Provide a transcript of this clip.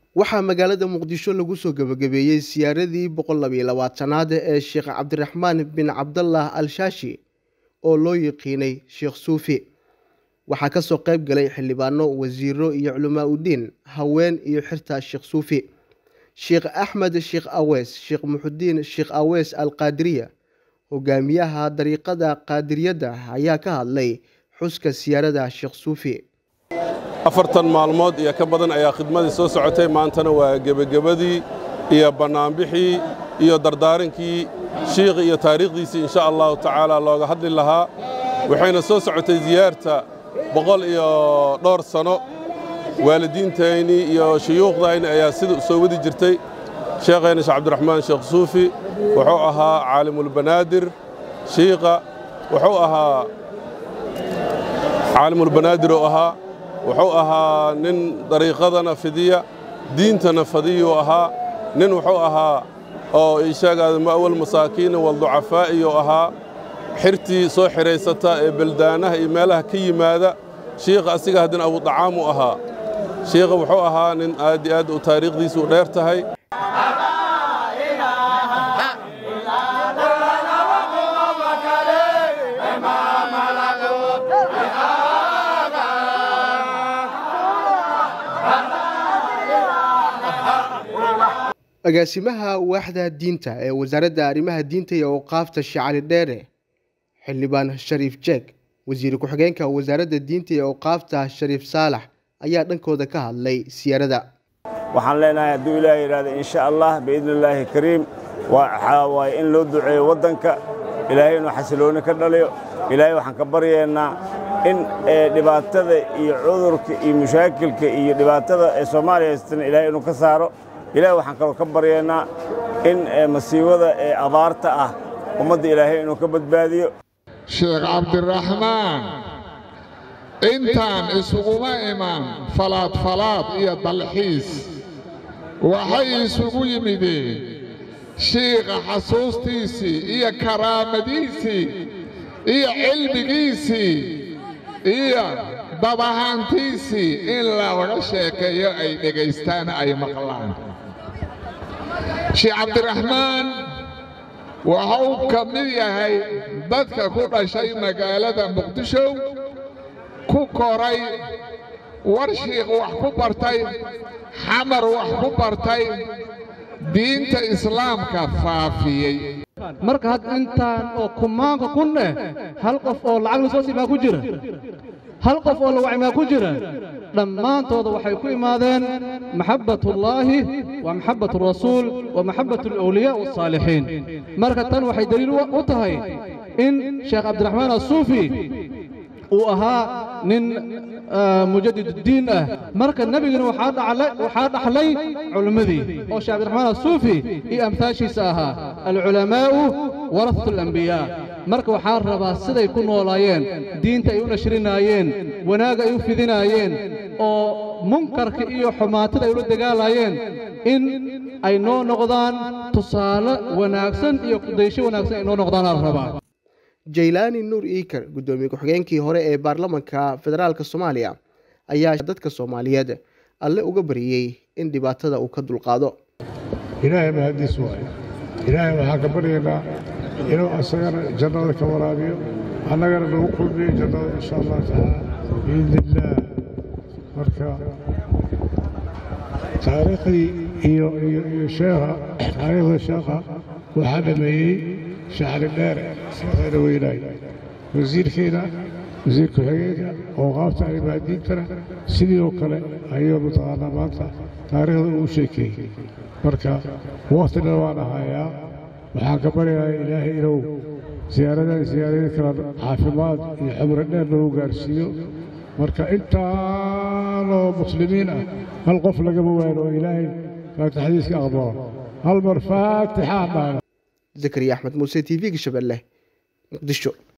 waxaa magaalada muqdisho lagu soo gebagabeeyey siyaaradii boqol labiyo labaatanaad ee sheekh cabdiraxmaan bin cabdallah al shaashi oo loo yiqiinay sheekh suufi waxaa kasoo qayb galay xildhibaano wasiiro iyo culamaa udiin haween iyo xirta sheekh suufi sheekh axmed sheekh awees sheekh muxudiin sheekh awees al qaadiriya hogaamiyaha dariiqada qaadiriyadda ayaa ka hadlay xuska siyaarada sheekh suufi afartan maalmood iyo ka badan ayaa khidmadii soo socotay maantana waa gebagabadii iyo bannaanbixii iyo dardaarankii shiikhi iyo taariikhdiisii insha allahu tacaala looga hadli lahaa waxayna soo socotay ziyaarta boqol iyo dhowr sano waalidiintaynii iyo shuyuukhdayni ayaa sida soo wadi jirtay sheekhayna sheekh cabdiraxmaan sheekh suufi wuxuu ahaa caalimulbanaadir shiikha wuxuu ahaa caalimulbanaadir oo ahaa wuxuu ahaa nin dariiqadana fidiya diintana fadiyuu ahaa nin wuxuu ahaa oo isheegaada ma'wal masaakiina walducafaa'iyuu ahaa xirtii soo xidhaysata ee beldaanaha iyo meelaha ka yimaada shiikha asiga haddina abudacaamu ahaa shiikha wuxuu ahaa nin aad iyo aad u taariikhdiisu dheer tahay agaasimaha waaxda diinta ee wasaaradda arrimaha diinta iyo awqaafta shacali dheere xildhibaan shariif jeeg wasiir ku-xigeenka wasaaradda diinta iyo awqaafta shariif saalax ayaa dhankooda ka hadlay siyaarada waxaan leenahay hadduu ilaah yidhahda insha allah biidni illaahi kariim waxaa waaye in loo duceeyo waddanka ilaahay inuu xasilooni ka dhaliyo ilaahay waxaan ka baryaynaa in dhibaatada iyo cudurka iyo mushaakilka iyo dhibaatada ee soomaaliya haystana ilaahay inuu ka saaro ilaahay waxaan kaloo ka baryaynaa in masiibada ee abaarta ah ummadda ilaahay inuu ka badbaadiyo sheekh cabdiraxmaan intaan isuguma iman falaadfalaad iyo dalxiis waxay isugu yimideen shiikha xasuustiisii iyo karaamadiisii iyo cilmigiisii iyo dabahaantiisii in laga sheekeeyo ay dhegaystaan ay maqlaan sheekh cabdiraxmaan waxa uu ka mid yahay dadka ku dhashay magaalada muqdisho ku koray warshiikh wax ku bartay xamar wax ku bartay diinta islaamka faafiyey marka had intaan oo kumaanka kun eh hal qof oo lacag lasoo siimaa ku jira hal qof oo la wacmaa ku jira dhammaantooda waxay ku imaadeen maxabbatullaahi wa maxabbatu rasuul wa maxabbatu alawliyaa wasaalixiin marka tan waxay deliil u tahay in sheekh cabdiraxmaan asuufi uu ahaa nin mujadiduddiin ah marka nebigana waxaa dhaxlay culimmadii oo sheekh cabdiraxmaan asuufi iyo amhaashiisa ahaa alculamaa'u warasatu alambiyaa marka waxaa rabaa siday ku noolaayeen diinta ay u nashrinaayeen wanaagga ay u fidinaayeen oo munkarka iyo xumaatada ay ula dagaalaayeen in ay noo noqdaan tusaale wanaagsan iyo kudaysho wanaagsan ay noo noqdaanaa la rabaa jaylaani nuur iikar guddoomiye ku-xigeenkii hore ee baarlamanka federaalk soomaaliya ayaa dadka soomaaliyeed alle uga bariyey in dhibaatada uu ka dulqaado ilaahay mahadiis waayo ilaahay waxaan ka baryaynaa inuu asagana jannada ka waraabiyo annagana nagu kulmiyo jannada insha allah tacaala biidni illaah marka taariikhdii iyo iyo sheekha taariikhda sheekha waxaa dhameeyey shacri dheere sheekhayna weynaay wasiirkeena wasiir ku-xigeenka awqaafta arrimaha diintana sidii oo kale ayuu mataqaanaa maanta taariikhda uu sheekeeyey marka wakhtina waan ahayaa waxaan ka baryayaa ilaahay inuu siyaaradan siyaarada kala caafimaad iyo xumro dheer noogu gaarsiiyo marka intaanoo muslimiin ah hal qof lagama waano oo ilaahay faatixadiiska aqbalo hal mar faatixaa dhaana zakariya axmed muuse t v-ga shabeelle muqdisho